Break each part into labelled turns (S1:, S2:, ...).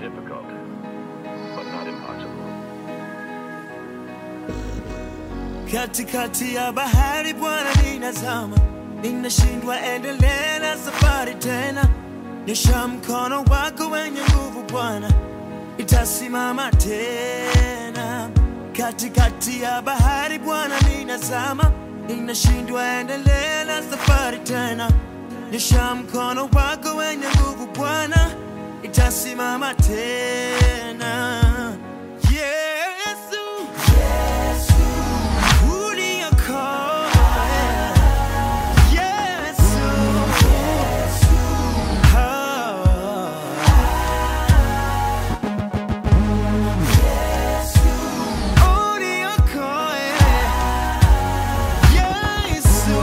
S1: difficult, but not impossible.
S2: Katikati ya bahari Bwana ninazama, ninashindwa endelea na safari tena. Nyosha mkono wako wenye nguvu Bwana, itasimama tena. Katikati ya bahari Bwana ninazama, ninashindwa endelea na safari tena. Nyosha mkono wako wenye nguvu Bwana, itasimama tena. Yesu, Uliokoa. Yesu. Ah. Uliokoa. Yesu.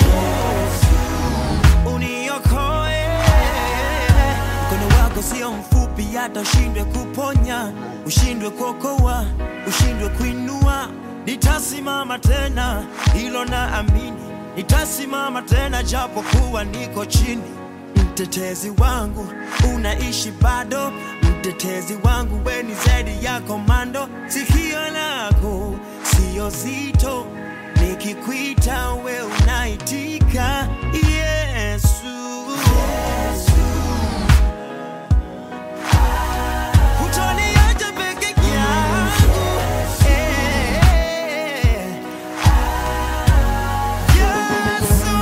S2: Uniokoe. Mkono wako sio mfupi hata ushindwe kuponya, ushindwe kuokoa, ushindwe kuinua. Nitasimama tena, hilo na amini. Nitasimama tena japo kuwa niko chini. Mtetezi wangu unaishi bado, mtetezi wangu we ni zaidi ya komando. Sikio lako sio zito, nikikuita we unaitika. Yesu, hutoniacha peke yangu. Eh. Yesu,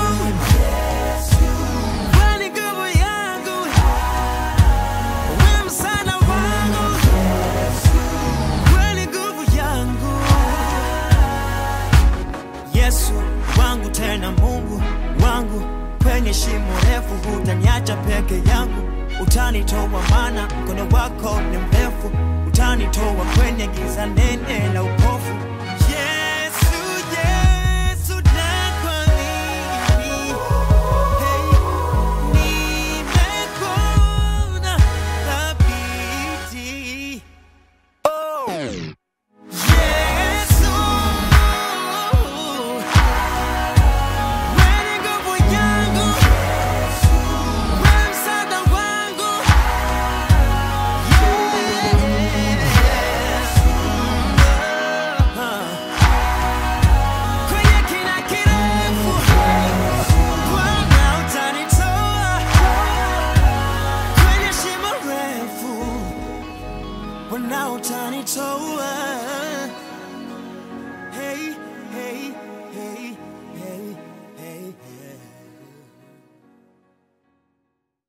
S2: wewe ni nguvu yangu, wewe msaada wangu, wewe ni nguvu yangu. Yesu wangu tena Mungu wangu, kwenye shimo refu hutaniacha peke yangu, utanitoa maana mkono wako ni mrefu, utanitoa kwenye giza nene la upofu